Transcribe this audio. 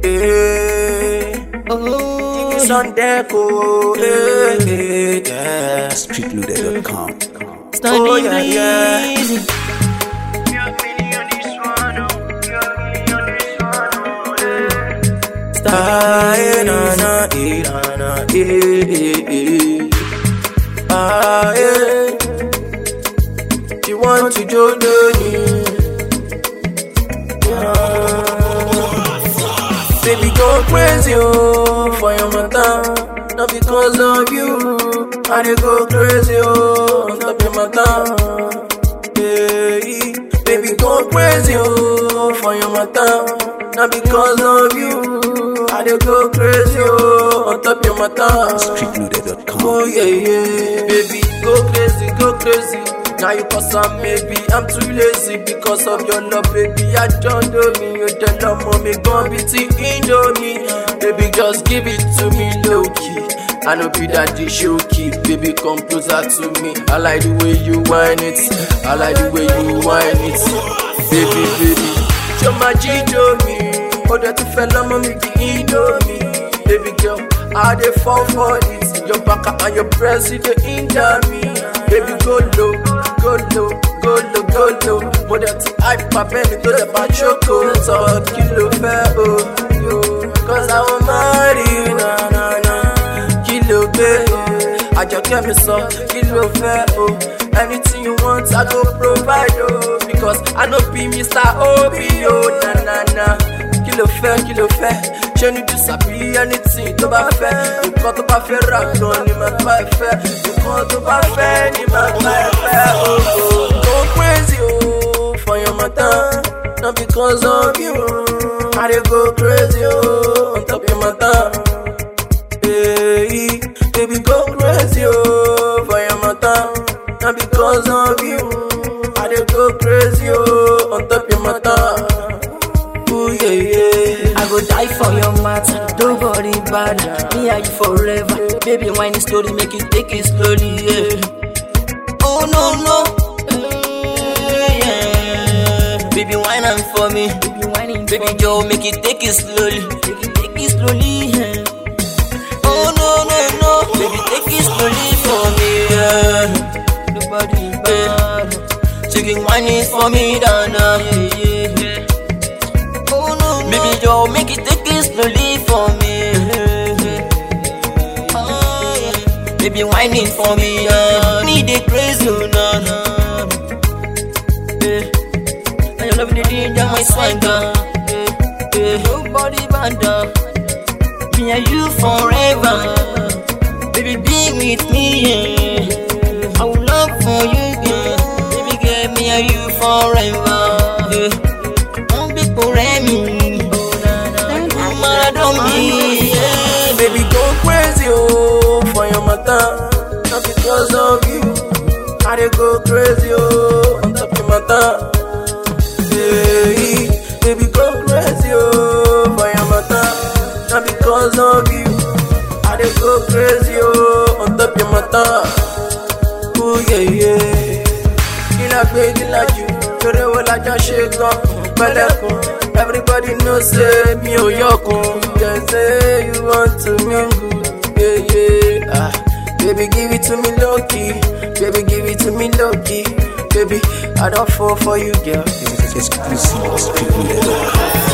eh. Oh, Sunday, oh, eh, eh, yeah. Streetloader.com. Stand Oh, in yeah, yeah. easy. Ah, eh, na, na, eh, na, na, eh, eh, eh. Ah, eh. You want to join me? Baby, go crazy oh, for your matter. Not because of you. I dey go crazy oh, on top your matter. Hey, baby, go crazy oh, for your matter. Not because of you. I dey go crazy oh, on top your matter. Streetloader.com. Oh yeah, yeah. Baby, go crazy, go crazy. Now you cause I'm maybe I'm too lazy because of your love, baby. I don't know me. You tell them mommy, gon' be tea indomie. Baby, just give it to me low key. I know be that dish you keep, baby, come closer to me. I like the way you whine it. I like the way you whine it. Baby, baby, show my Gito me. Oh, that you fell on me, the indomie. Baby girl, I dey fall for it. Your back and your breast, you dey injure me. Baby, go low, go low, go low, go low. Mo dẹ̀ ti hype my belly tó dẹ̀ máa ṣókò. Sọ kí ló fẹ́ o? yo? Cause I wan marry you, na na na. Kí ló gbé o? Àjọkẹ́ mi sọ kí ló fẹ́ o? Anything you want, I go provide o. Because I no be Mr. Obi o, na na na kí ló fẹ́ kí ló fẹ́ ṣé ní jù sàbí anything tó bá fẹ́ nǹkan tó bá fẹ́ rà gan ni màá bá ẹ fẹ́ nǹkan tó bá fẹ́ ni màá bá ẹ fẹ́ ooo. go crazy ooo for your matter not because of you i dey go crazy ooo on top your matter. Hey, baby go crazy ooo for your matter not because of you i dey go crazy ooo on top your matter. Ooh, yeah, yeah. I go die for your matter. Don't worry about it. Me and you forever. Baby, whiny story, make it take it slowly. Yeah. Oh no no. Eh, yeah. Baby, whine am for me. Baby, whining Baby, Joe, make it take it slowly. Take it, take it slowly. Yeah. Oh no no no. Baby, take it slowly for me. Yeah. Nobody bad. Chicken whining for me, Dana. Yeah, yeah, yeah. Oh no, baby, yo, make it take it slowly for me. Oh, yeah. Baby, whining for me, uh, need it crazy, oh, no, no. Yeah. And you love the danger, my swagger. Yeah, yeah. Nobody banda. Me and you forever. Baby, be with me, yeah. I will love for you, yeah. Baby, get me and you forever. Yeah. Don't be for me. Mad on me, yeah. Baby, go crazy, oh, for your matter. Not because of you. I dey go crazy, oh, on top your matter. Hey, baby, go crazy, oh, for your matter. Not because of you. I dey go crazy, oh, on top your matter. Ooh, yeah, yeah. Kí la gbé kí la jù, torí wo la jọ ṣe gan, pẹ̀lẹ́kùn. Everybody know say mi ò yọkùn. Dem say you want to mingle, yeah, yeah. Ah, baby give it to me low key, baby give it to me low key. Baby, I don't fall for you, girl. Exclusive Streetloader.com.